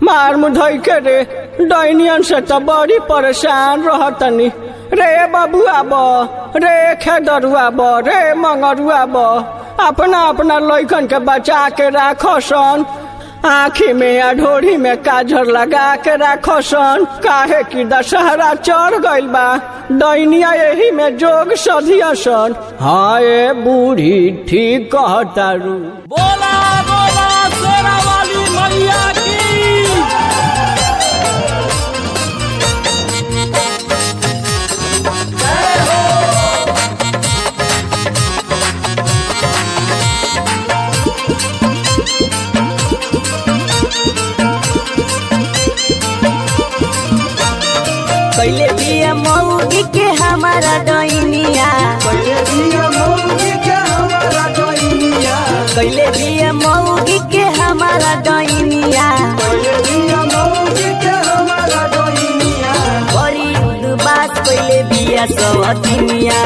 मार मुधई के रे डैनियन से तो बड़ी परेशान रहतनी रे बबुआ ब रे खेदरुआ ब रे मंगरुआ ब अपना अपना लइकन के बचा के राखो सन आँखी में या ढोरी में काजर लगा के राखो सन काहे कि दशहरा चढ़ गइल बा दैनिया यही में जोग सधिया सन हाँ ए बूढ़ी ठीक कहतारू बोला बोला शेरा वाली मैया की कैले बिया मौगी के हमारा डैनिया कैले बिया मौगी के हमारा डैनिया बड़ी उदबास कैले बिया सवतिनिया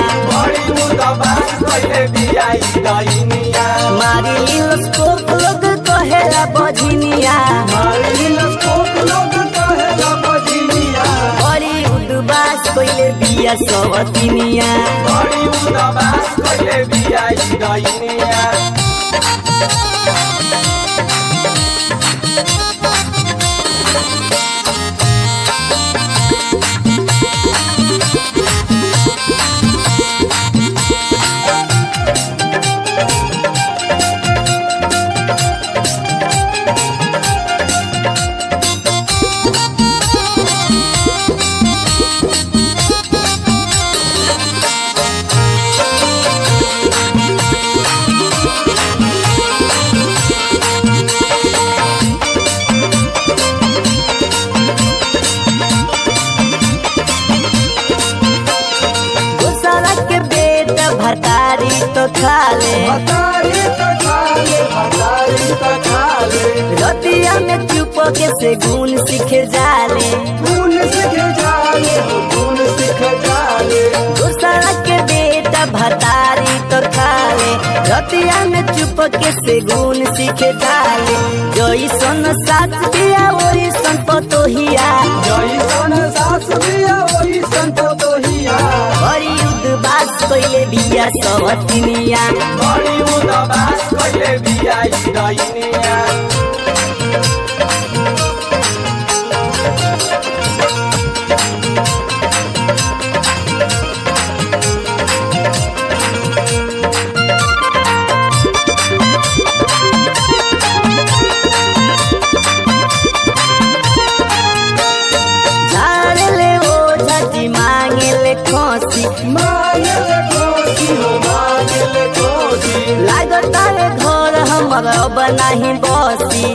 मारी लिलोस्कोप लोग कहेला बझिनिया बड़ी उदबास कैले बिया सवतिनिया दूसरा के बेटा भतारी तो खा ले रतिया में चुप के से गुण सीखे जाले दूसरा के बेटा भतारी तो खा ले रतिया में चुप के से गुण सीखे जाले जोई सोन साथ दिया ओरी सन पतोहिया बड़ी उदबास कैले बिया सवतिनिया झाड़ ले ओ झटी मांगे ले खोसी लागत है घर हमर अब नहीं बसी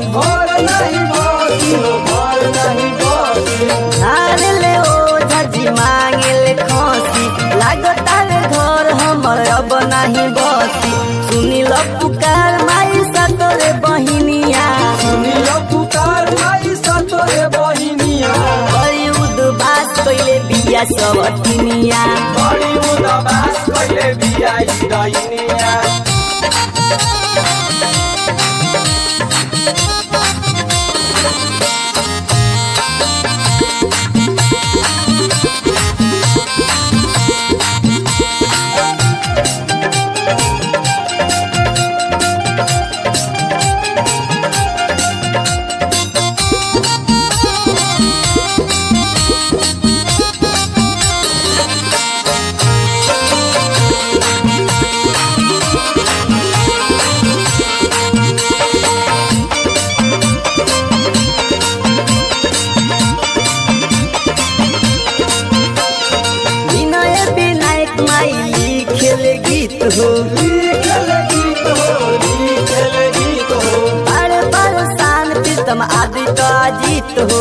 झाड़ ले ओ झटी मांगे ले खोसी लागत है घर हमर अब नहीं बसी सुनी लो पुकार माई सतोरे बहिनिया बड़ी उदबास कैले बिया सबतिनिया विनय विनायक माई लिखेले गीत हो बार बार शान प्रीतम आदि तो अजीत हो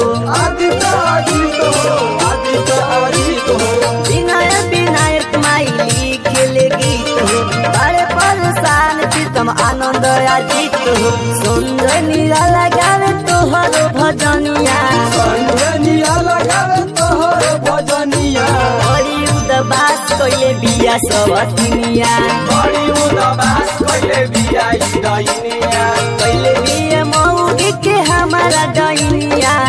विनय विनायक माई लिखेले गीत हो बार बार शान प्रीतम आनंद अजीत हो सुंदर नीरा लगावे तोहर भजनिया बड़ी उदबास कैले बिया सबतिनिया कैले बिया मौगी के हमारा डैनिया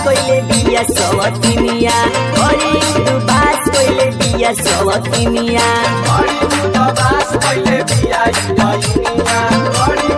कोइले बिया सवतिनिया बड़ी उदबास कोइले बिया सवतिनिया बड़ी उदास पहिले बिया ई बहिनिया बड़ी